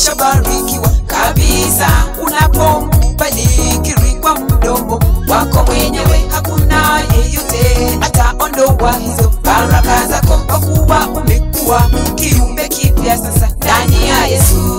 umeshabarikiwa kabisa unapombalikiri kwa mdomo wako mwenyewe hakuna yeyote ataondoa hizo baraka zako kwa kuwa umekuwa kiumbe kipya sasa ndani ya yesu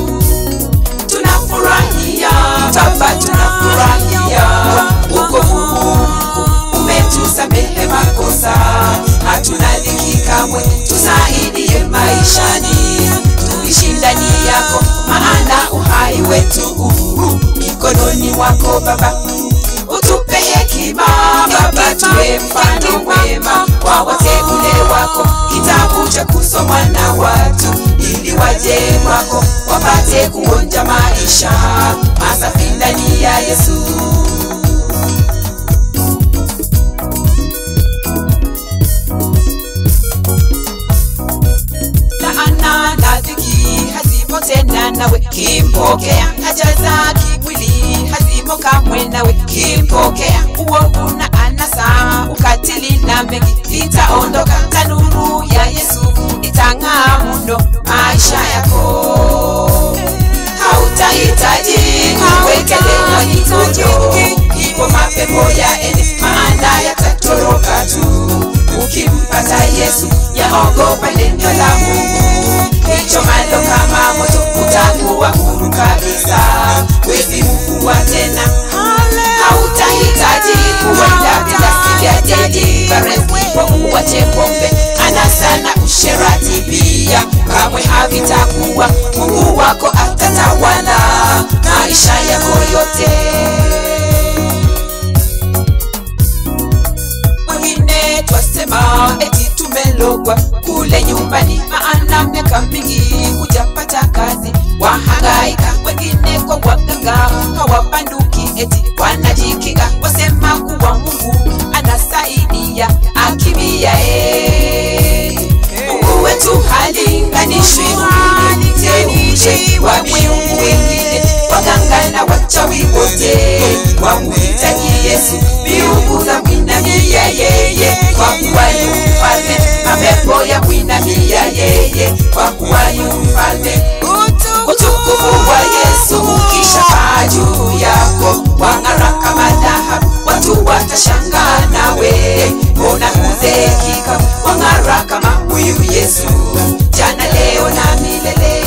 tunafurahia baba tunafurahia ukovu huu umetusamehe makosa hatuna dhiki kamwe tusaidie maishani tuishi ndani yako maana uhai wetu huu mikononi mwako baba utupe hekima baba tuwe mfano mwema kwa wateule wako kitabu cha kusomwa na watu ili waje kwako wapate kuonja maisha masafi ndani ya yesu laana na dhiki hazimo tena nawe kimpokea haja za kimwili hazimo kamwe nawe kimpokea uovu na anasa ukatili na mengi itaondoka tanuru ya yesu itang'aa muno maisha yako hautahitaji kuwekelewa mikono ipo mapepo yaende maana yatatoroka tu ukimpata yesu yaogopa neno la mungu hicho malo kama moto utakuwa huru kabisa wezi mfungwa tena hautahitaji kuenda vilasi vya jadi barezipo uwache pombe anasa na usherati pia kamwe havitakuwa mungu wako atatawala maisha yako yote wengine twasema eti tumelogwa kule nyumbani maana miaka mingi hujapata kazi wahangaika wengine kwa waganga hawapanduki eti wanajikinga wasema kuwa mungu anasaidia akimia e mungu wetu halinganishwi mteuje wa miungu wengine waganga na wachawi wote wamuhitaji yesu miungu za mwinamia yeye kwa kuwa yu mfalme mapepo ya mwinamia yeye kwa kuwa yu mfalme utukufu wa yesu ukisha paa juu yako wang'ara kama dhahabu watu watashangaa nawe mbona huzekika wang'ara kama huyu yesu jana leo na milele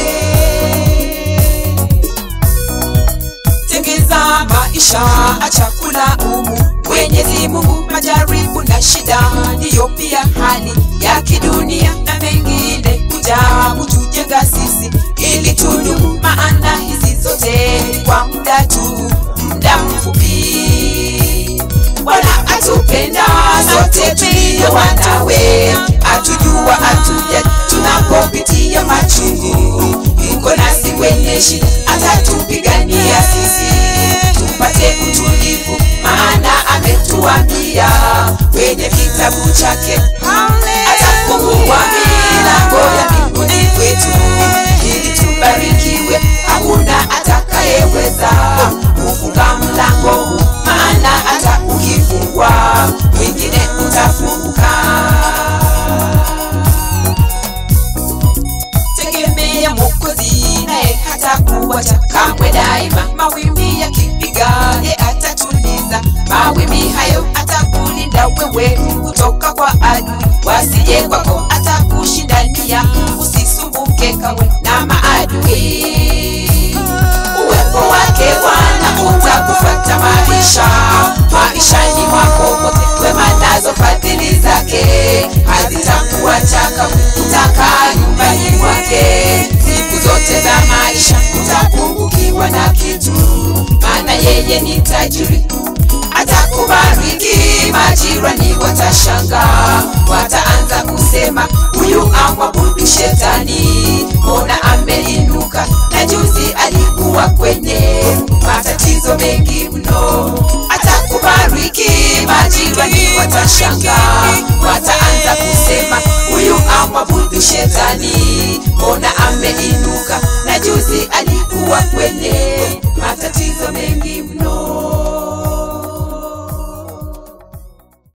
tengeza maisha achakula umu mwenyezi mungu majaribu na shida ndiyo pia hali ya kidunia na mengine kuja kutujenga sisi ili tudumu maana hizi zote ni kwa muda tu muda mfupi bwana atupenda sote tulio wanawe atujua atuja tunapopitia machungu yuko nasi kwenye shida atatupigania sisi tupate utulivu maana ametuambia kwenye kitabu chake atafungua milango ya mbinguni kwetu ili tubarikiwe hakuna atakayeweza kufunga mlango huu maana hata ukifungwa mwingine utafunguka tegemea mwokozi naye hata kuwacha kamwe daima mawimbi yakipiga ye atatuliza mawimbi hayo atakulinda wewe kutoka kwa adui wasije kwako atakushindania usisumbuke kamwe na maadui uwepo wake bwana utakufata maisha maishani mwako mote wema nazo fadhili zake hazitakuacha kamwe utakaa nyumbani mwake siku zote za maisha utapungukiwa na kitu maana yeye ni tajiri atakubariki majirani watashanga wataanza kusema huyu amwabudu shetani mbona ameinuka na juzi alikuwa kwenye matatizo mengi mno atakubariki majirani watashanga wataanza kusema huyu amwabudu shetani mbona ameinuka na juzi